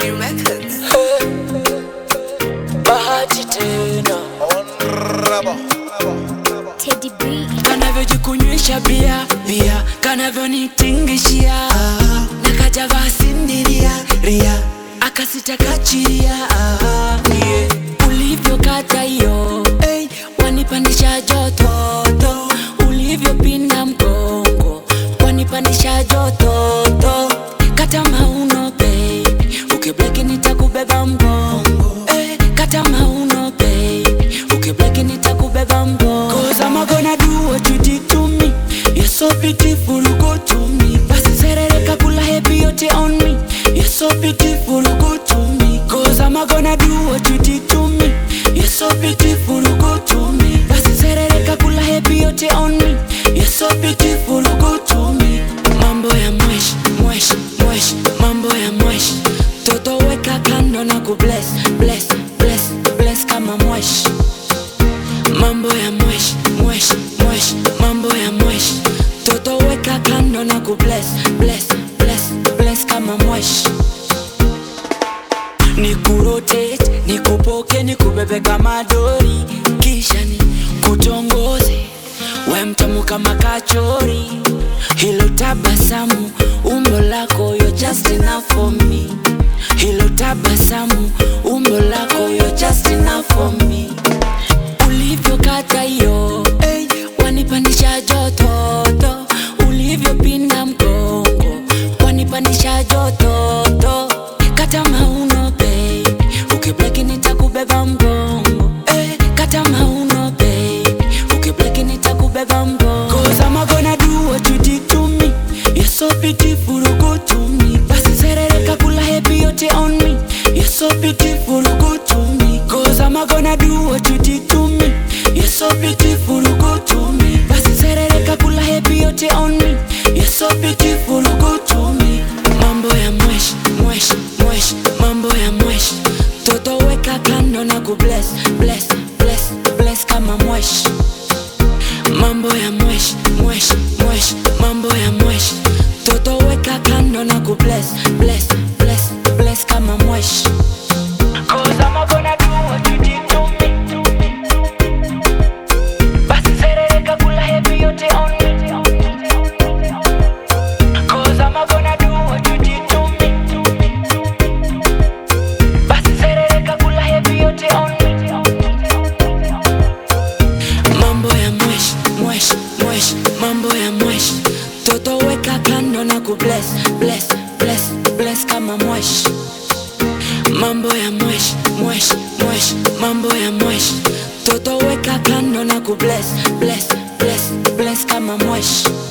bahati tena Teddy B. kanavyojikunywesha bia bia kanavyonitingishia na kajavaa sindiria ria akasita kachiria yeah. ulivyokata hiyo hey, wanipandisha jototo ulivyopinda mgongo wanipandisha jototo kata mauno baby ukibleki nitakubeba mgongo hey, kata mauno baby ukibleki nitakubeba mgongo Cause I'm gonna do what you did to me You're so beautiful, go to me Basi serereka kula happy yote on me You're so beautiful, go to me Cause I'm gonna do what you did to me You're so beautiful, go to me Basi serereka kula happy yote on me You're so beautiful, go to me Mambo ya mwesh, mwesh, mwesh Mambo ya mwesh Toto weka kando na kubless, bless, bless, bless kama mwesh mambo ya mwesh mwesh mwesh mambo ya mwesh toto weka kando na kubless bless bless bless kama mwesh ni kurotate ni kupoke ni kubebe kama dori kisha ni kutongoze we mtamu kama kachori hilo tabasamu umbo lako yo just enough for me hilo tabasamu umbo lako yo just enough for me ulivyokata hiyo hey, wanipandisha jototo ulivyopinda mgongo wanipandisha jototo kata mauno baby ukibleki nitakubeba mgongo hey, kata mauno baby ukibleki nitakubeba mgongo Cause I'm gonna do what you did to me You're so beautiful, go to me Basi serereka kula happy yote on me You're so beautiful, go to me Cause I'm gonna do what you did to me You're so beautiful, go to me Basi serereka kula happy yote on me You're so beautiful, go to me Mambo ya mwesh, mwesh, mwesh Mambo ya mwesh Toto weka kando na kubless, bless, bless, bless kama mwesh mambo ya mwesh mwesh mwesh mambo ya mwesh toto weka kando na kubless bless bless bless kama mwesh Cause I'm gonna do what you did to me. Basi serereka kula happy yote on me. Cause I'm gonna do what you did to me. Basi serereka kula happy yote on me. mambo ya mwesh mwesh mwesh mambo ya mwesh toto weka kando na kubless bless bless bless kama mwesh mambo ya mwesh mwesh mwesh mambo ya mwesh toto weka kando na kubless bless bless bless kama mwesh